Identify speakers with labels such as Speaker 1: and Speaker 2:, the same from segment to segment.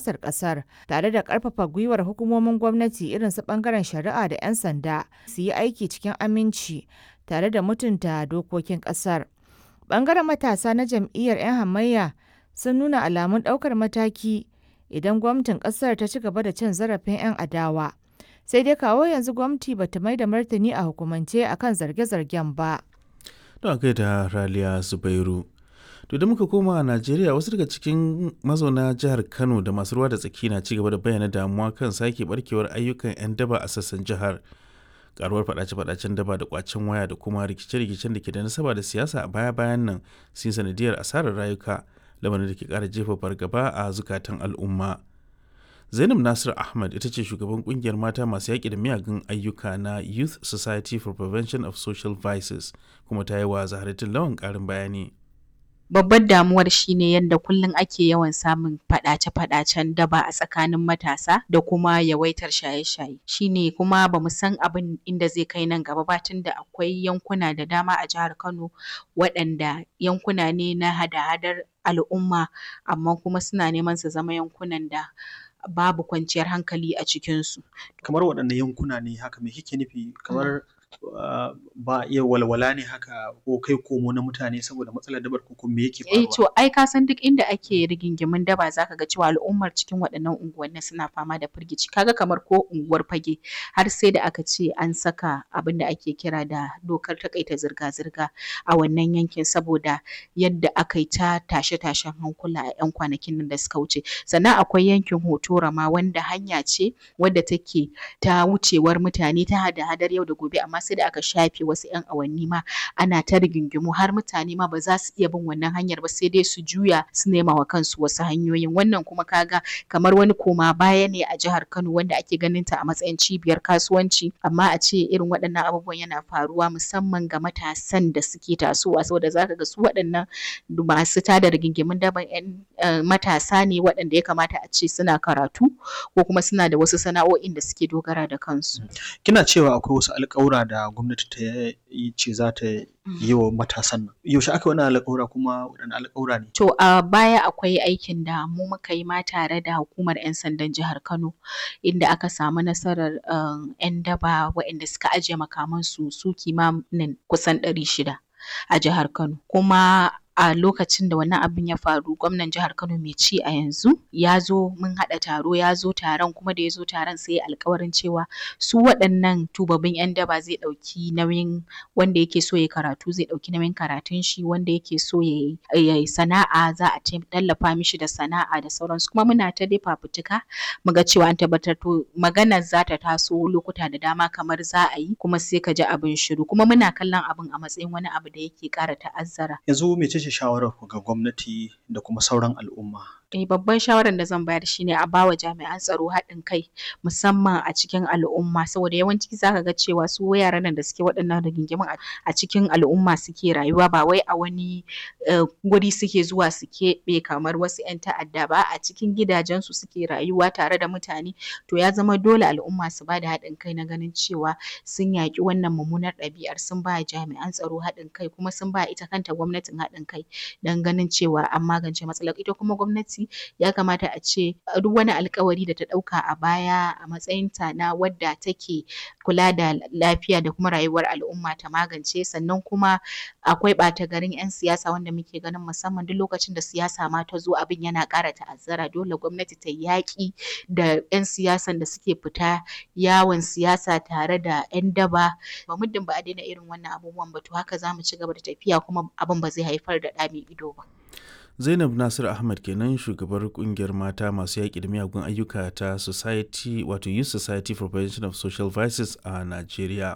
Speaker 1: siyasar ƙasar tare da ƙarfafa gwiwar hukumomin gwamnati irin su ɓangaren shari'a da 'yan sanda su yi aiki cikin aminci tare da mutunta dokokin ƙasar. Ɓangaren matasa na jam'iyyar 'yan hamayya sun nuna alamun ɗaukar mataki idan gwamnatin ƙasar ta ci gaba da cin zarafin 'yan adawa. Sai dai kawo yanzu gwamnati ba ta mai da martani a hukumance akan zarge-zargen ba.
Speaker 2: Don kai da Raliya Zubairu. To da muka koma a Najeriya wasu daga cikin mazauna jihar Kano da masu ruwa da tsaki na cigaba da bayyana damuwa kan sake barkewar ayyukan 'yan daba a sassan jihar. Karuwar fadace-fadacen daba da kwacen waya da kuma rikice-rikicen da ke da nasaba da siyasa a baya-bayan nan sun sanadiyar asarar rayuka lamarin da ke kara jefa fargaba a zukatan al'umma. Zainab Nasir Ahmad ita ce shugaban kungiyar mata masu yaƙi da miyagun ayyuka na Youth Society for Prevention of Social Vices kuma ta yi wa Zaharatin Lawan ƙarin bayani.
Speaker 3: babbar damuwar shine yadda kullum ake yawan samun faɗace-faɗacen daba a tsakanin matasa da kuma yawaitar shaye-shaye shine kuma bamu san abin inda zai kai nan gaba ba tunda akwai yankuna da dama a jihar Kano waɗanda yankuna ne na hada-hadar al'umma amma kuma suna neman su zama yankunan da babu kwanciyar hankali a cikinsu.
Speaker 4: Kamar waɗanne yankuna ne haka me kike nufi kamar Uh, ba iya walwala ne haka ko kai komo na mutane saboda matsalar dabar ko me yake faruwa?
Speaker 3: Eh to ai ka san duk inda ake rigingimin daba zaka ga cewa al'ummar cikin waɗannan unguwanni suna fama da firgici kaga kamar ko unguwar fage har sai da aka ce an saka abin da ake kira da dokar takaita zirga-zirga a wannan yankin saboda yadda aka yi ta tashe-tashen hankula a 'yan kwanakin nan da suka wuce sannan akwai yankin hotora ma wanda hanya ce wadda take ta wucewar mutane ta hada-hadar yau da gobe amma sai da aka shafe wasu 'yan awanni ma ana ta rigingimu har mutane ma ba za su iya bin wannan hanyar ba sai dai su juya su nema wa kansu wasu hanyoyin wannan kuma kaga kamar wani koma baya ne a jihar Kano wanda ake ganin ta a matsayin cibiyar kasuwanci amma a ce irin waɗannan abubuwan yana faruwa musamman ga matasan da suke tasowa saboda zaka ga su waɗannan masu tada rigingimun daban 'yan matasa ne waɗanda ya kamata a ce suna karatu ko kuma suna da wasu sana'o'in da suke dogara da kansu.
Speaker 4: Kina cewa akwai wasu alƙawura da gwamnati ta yi ce za ta yi wa matasan nan. Yaushe aka wani alƙawura kuma waɗanne alƙawura ne?
Speaker 3: To a baya akwai aikin da mu muka yi ma tare da hukumar 'yan sandan jihar Kano inda aka samu nasarar 'yan daba waɗanda suka ajiye makamansu su kimanin kusan ɗari shida a jihar Kano. Kuma a lokacin da wannan abin ya faru gwamnan jihar Kano mai ci a yanzu ya zo mun haɗa taro ya zo taron kuma da ya zo taron sai ya alkawarin cewa su waɗannan tubabbin 'yan daba zai ɗauki nauyin wanda yake so ya karatu zai ɗauki nauyin karatun shi wanda yake so ya yi sana'a za a tallafa mishi da sana'a da sauransu kuma muna ta dai fafutuka mu ga cewa an tabbatar to maganar za ta taso lokuta da dama kamar za a yi kuma sai ka ji abin shiru kuma muna kallon abin a matsayin wani abu da yake ƙara ta'azzara.
Speaker 4: Yanzu mece ce shawarar ku ga gwamnati da kuma sauran al'umma?
Speaker 3: Eh babban shawarar da zan bayar shine a bawa jami'an tsaro haɗin kai musamman a cikin al'umma saboda yawanci zaka ga cewa su yaran nan da suke waɗannan rigingimun a cikin al'umma suke rayuwa ba wai a wani guri suke zuwa su keɓe kamar wasu 'yan ta'adda ba a cikin gidajensu suke rayuwa tare da mutane to ya zama dole al'umma su bada haɗin kai na ganin cewa sun yaƙi wannan mummunar ɗabi'ar sun ba jami'an tsaro haɗin kai kuma sun ba ita kanta gwamnatin haɗin kai don ganin cewa an magance matsalar ita kuma gwamnati ya kamata a ce duk wani alkawari da ta ɗauka a baya a matsayinta na wadda take kula da lafiya da kuma rayuwar al'umma ta magance sannan kuma akwai ɓata garin 'yan siyasa wanda muke ganin musamman duk lokacin da siyasa ma ta zo abin yana ƙara ta'azzara dole gwamnati ta yaƙi da 'yan siyasan da suke fita yawon siyasa tare da 'yan daba ba muddin ba a daina irin wannan abubuwan ba to haka za mu ci gaba da tafiya kuma abin ba zai haifar da ɗa mai ido ba.
Speaker 2: Zainab Nasir Ahmad kenan shugabar kungiyar mata masu yaƙi da miyagun ayyuka ta Society wato Youth Society for Prevention of Social Vices a Najeriya.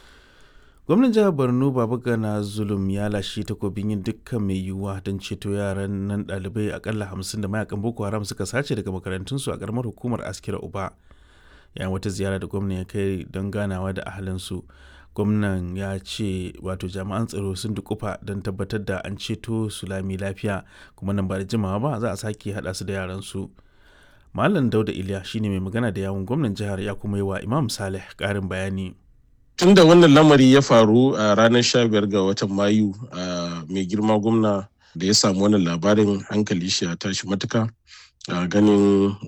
Speaker 2: Gwamnan jihar Borno Babagana Zulum ya lashe takobin yin dukkan mai yiwuwa don ceto yaran nan ɗalibai akalla hamsin da mayakan Boko Haram suka sace daga makarantunsu a ƙaramar hukumar Askira Uba. Yayin wata ziyara da gwamnan ya kai don ganawa da ahalinsu. gwamnan ya ce wato jami'an tsaro sun dukufa don tabbatar da an ceto su lami lafiya kuma nan ba da jimawa ba za a sake haɗa su da yaran su malam dauda iliya shine mai magana da yawun gwamnan jihar ya kuma yi wa imam saleh ƙarin bayani
Speaker 5: tun da wannan lamari ya faru a ranar 15 ga watan mayu mai girma gwamna da ya samu wannan labarin hankali shi ya tashi matuka ganin